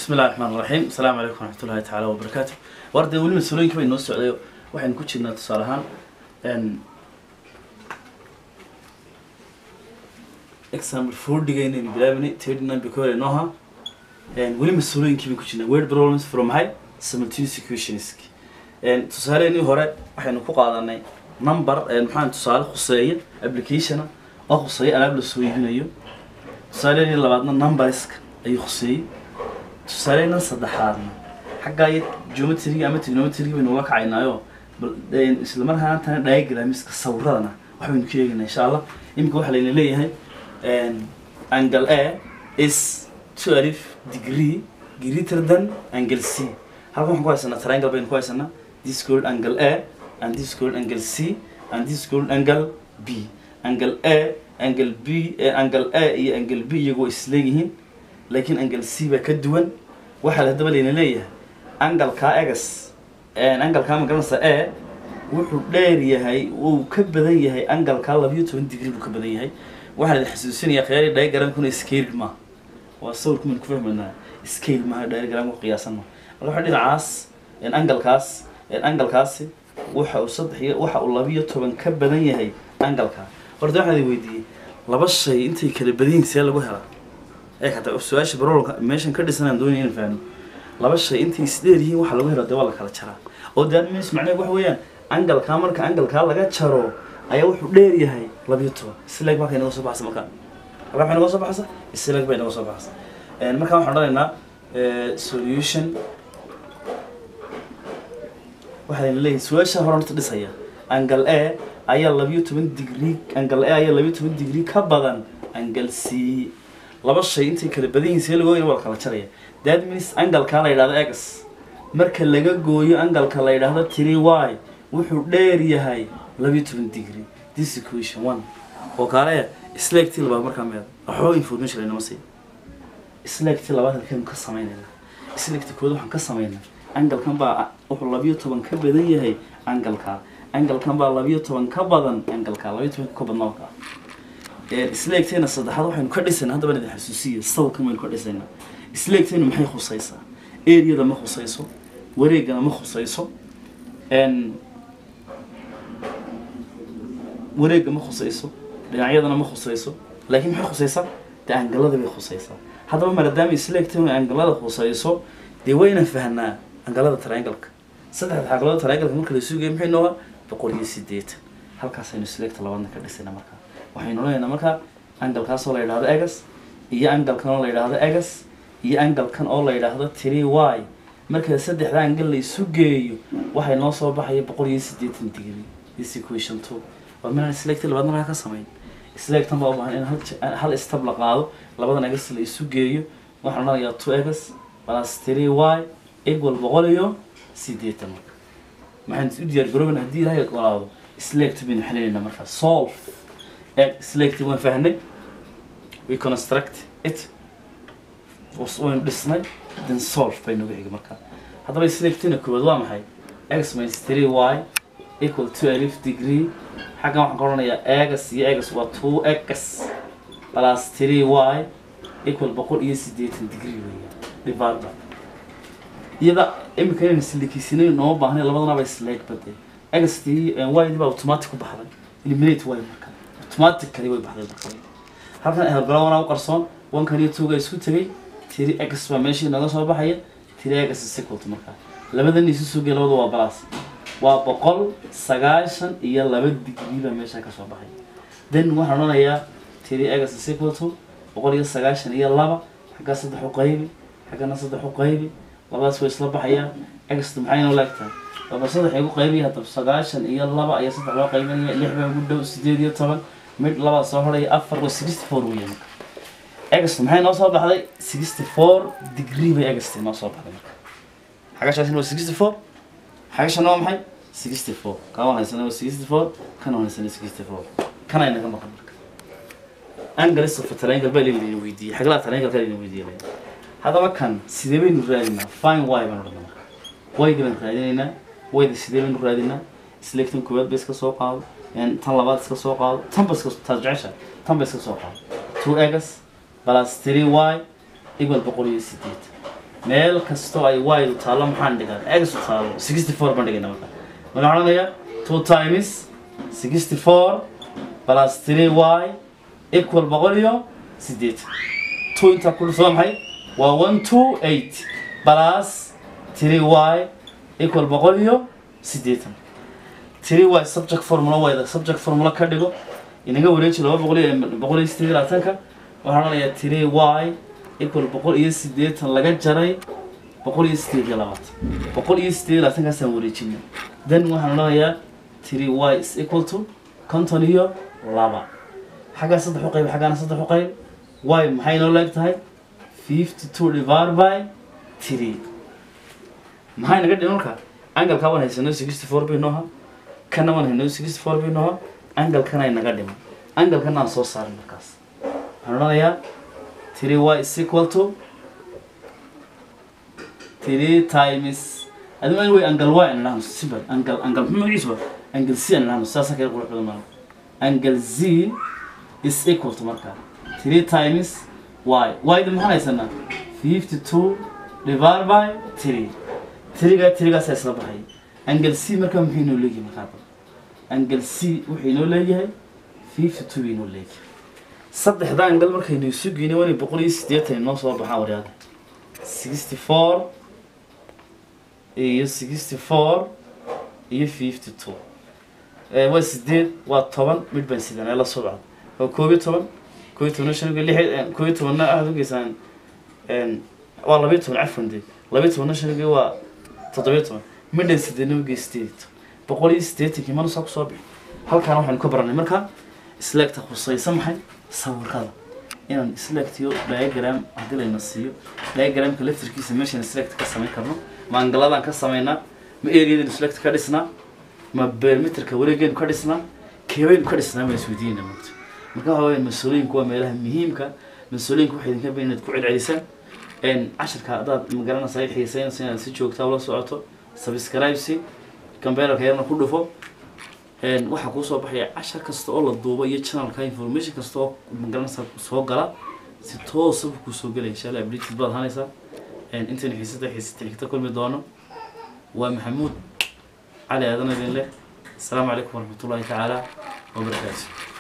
bismi illahi raxmaan raxiim asalaamu calaykum waraxmatullahi tacaala wabarakaatu war dee weli mas-uulooyinka bay noo socday waxaynu ku jirnaa tusaale ahaan example fordigaynu bilaabanay thirty nine bikore nooha weli mas-uulooyinkii baynu ku jirnaa word problems from high simultaneous equations tusaaleenii hore waxaynu ku qaadanay number maxaa tusaale khuseeya applicationa oo khuseeya alaab la soo iibinayo tusaaleenii labaadna numberska ayuu khuseeyey tusaaleynan saddexaadna xaggaa iyo geometriga ama trigonometriga baynu ula kacaynaayo bal isla markaana tana diagramska sawiradana waxbaynu ka eegaynaa insha allah iminka waxaa layna leeyahay angle a is two alif degree greater than angle c halkan waxaan ku haysanaa triangle baynu ku haysanaa this called angle a and this called angle c and this called angle b angle a angle b angle a iyo angle b iyagu way isleeyihiin laakiin angle c baa ka duwan waxaa haddaba layna leeyahay angalkaa egas angalkaa magaranaysa e wuxuu dheer yahay uu ka badan yahay angalkaa labayo toban degree buu ka badan yahay waxaa la xasuusinayaa khiyaari diagramkuna scale maaha waa sawirku maynu ku fahmaynaa scale maaha diagramku qiyaasan maaha marka waxa dhinacaas angalkaas angalkaasi waxa uu saddex iyo waxa uu labayo toban ka badan yahay angalkaa horta waxaan idin weydiiyey laba shay intay kala badan yihiin see lagu helaa ee hataa su-aasha barolka meeshan ka dhisanaan doonaya inaan fahno laba shay intay isdheer yihiin waxa lagu helo dee waa la kala jaraa oo dee admis macnaheed waxa weeyaan angalkaa marka angalkaa laga jaro ayaa wuxuu dheer yahay labiyo toban isleeg marka inaga soo baxsa marka halka waxay naga soo baxsa isleeg bay naga soo baxsa marka waxaan odhanaynaa solution waxaa leeyahay su-aasha hore horta dhisaya angle a ayaa labiyo toban degree angle a ayaa labiyo toban degree ka badan angle c laba shay intay kala badan yihiin see lagu waa la kala jaraya that means angalkaa la yidhahdo x marka laga gooyo angalka la yidhaahdo three y wuxuu dheer yahay labiyo toban degree this equation one oo kaale slagtii labaad markaa meed waxoo information laynama siiya slagtii labaad halkeenu ka samaynayna slagtii kood waxaan ka samaynaa angalkan baa wuxuu labiyo toban ka badan yahay angalkaa angalkan baa labiyo toban ka badan angalkaa labiyo toban ka badnaa kaa isleegteena saddexaad waxaynu ka dhisaynaa haddaba idin xasuusiya sawirkan baynu ka dhisaynaa isleegteena maxay khusaysaa areada ma khusayso wareegana ma khusayso wareega ma khusayso dhinacyadana ma khusayso laakiin maxay khusaysaa dee angalada bay khusaysaa haddaba maadaama isleegteena angalada khusayso dee wayna fahnaa angalada triangalka saddexda xaqlada triangalka marka la sugaya maxay nooga boqol iyo sideetan halkaasaynu isleegta labaadna ka dhisaynaa markaa waxaynu leeyahnaa marka angalkaasoo la yidhahdo egas iyo angalkan oo la yidhaahdo egas iyo angalkan oo la yidhaahdo three y marka saddexda angal la isu geeyo waxay noo soo baxaya boqol iyo siddeetan degree this equation two waa minaan isleegta labaadna laga ka samayn isleegtan baa u baahan in hal hal stab la qaado labadan egas la isu geeyo waxaan odhanayaa two egas plus three y equal boqol iyo siddeetan marka maxaan u diyaar garooban haddii ilaahay ogolaado isleegta baynu xelinaynaa markaa solve selective waan fahnay we construct it waynu dhisnay then solve bay nagu xigay markaa haddaba selectina koowaad waa maxay x minus three y equal to alif degree xaggan waxaan ka odhanayaa egas iyo egas waa two x plus three y equal boqol iyo siddeetan degree weeya divided iyada imika inayna silikiisinayn nooma baahnay labadanaba isleeg bade egastii y baa automatic ku baxday eliminate y marka automatically way baxday marka halkan helgalawana u qarsoon wankan iyo tuga isku tegay tiri x baa meeshii naga soo baxaya tiri x sequelt markaa labadan isu sugay labada waa balas waa boqol sagaashan iyo laba degree baa meesha ka soo baxay then waxaan odhanayaa tiri x sequelt boqol iyo sagaashan iyo laba xaggaa saddex u qaybi xaggana saddex u qaybi labadaas way isla baxayaan x maxay noo laagtahay laba saddex igu qaybiya haddaba sagaashan iyo laba ayaa saddex loo qaybinaya lix baa ugu dhow sideed iyo toban mid labaa soo horaya afar waa sixty four weya marka egast maxay noo soo baxday sixty four degree bay egast noo soo baxday marka xagashaasina waa sixty four xagashana waa maxay sixty four kaa waan haysana waa sixty four kana waan haysana sixty four kana inaga maqan marka angalis of triangle baa laydin weydiiyey xaglaha triangle ka laydin weydiiyey haddaba kan sidee baynu raadinaa fine y baan odhanaa marka wayga baan raadinaynaa wayda sidee baynu raadinaa selectan koowaad ba iska soo qaado tan labaad iska soo qaado tan ba iska taas jecesha tan ba iska soo qaado two egas plus three y equal boqol iyo sideed meel kastoo ay y taallo maxaan dhigan x taallo sixty four baan dhigayna marka marka waxaan odhanayaa two times sixty four plus three y equal boqol iyo sideetan two intaa ku dhufto waa maxay waa one two eight plus three y equal boqol iyo sideetan three y subject formula wayda subject formula ka dhigo inaga wareeji laba boqol iyo boqol iyo sideed iyo labaatanka waxaan odhanayaa three y equal boqol iyo sideetan laga jaray boqol iyo sideed iyo labaatan boqol iyo sideed iyo labaatankaasaan wareejinay then waxaan odhanayaa three y is equal to konton iyo laba xaggaa saddex u qayb xaggaana saddex u qayb y maxay noo leeg tahay fifty two divided by three maxay naga dhiman marka angalkaa waan haysanay sixty four bay nooha kana waan haynay sixty four bay nooha angalkana ay naga dhiman angalkana aan soo saarin markaas waxaan odhanayaa three y is equal to three times adi ma way angle y aan idhahno simple angle angle muxuu magaciisuba angle c aan idhahno saasa kale qurux badan maaha angle z is equal to markaa three times y y da maxaan haysanaa fifty two divided by three tiriga tirigaasaa isla baxay angle c markaa muxuu inoo leeyahay markaa angle c wuxuu inoo leeyahay fifty two inoo leeyahay saddexda angle markaynu isu geynay waa inay boqol iyo siddeetan inoo soo baxaan waryaada sixty four iyo sixty four iyo fifty two waa sideed waa toban mid baan sidan ee la soo bacda waa koob iyo toban koob iyo tobanna shan lix koob iyo tobanna waxaad ugeysaan waa labiyo toban cafwan dee labiyo tobanna shan waa toddobiyo toban midhan sideedna ugey sideed iyo toban boqol iyo siddeetankii mana saa kusoo bixi halkaana waxaynu ka baranay marka isleegta khusaysa maxay sawirada inaan isleegtiyo diagram haddii layna siiyo diagramka laftarkiisa meeshaan isleegta ka samayn karno ma angaladaan ka samaynaa ma areadan isleegta ka dhisnaa ma beermeterka wareegaynu ka dhisnaa keebaynu ka dhisnaa ma isweydiinayna mogto marka waxa weya mas-uuliyinku waa meelaha muhiimka mas-uuliyinku waxay idinka bayn inaad ku celcelisaan cashirka haddaad magaranaysa xiiseynaysa inaad si joogtaa ula socoto subscribesi computerka yarna ku dhufo waxaa kuusoo baxaya cashar kasta oo la duubo iyo channelka information kasta oo magaranaysa soo gala si toosaba kusoo gelaya insha allah updated baad hanaysaa intaynu xiisada xiisata xigta kulmi doono waa maxamuud cali aadan idin leh asalaamu calaykum waraxmatullahi tacaala wabarakaatu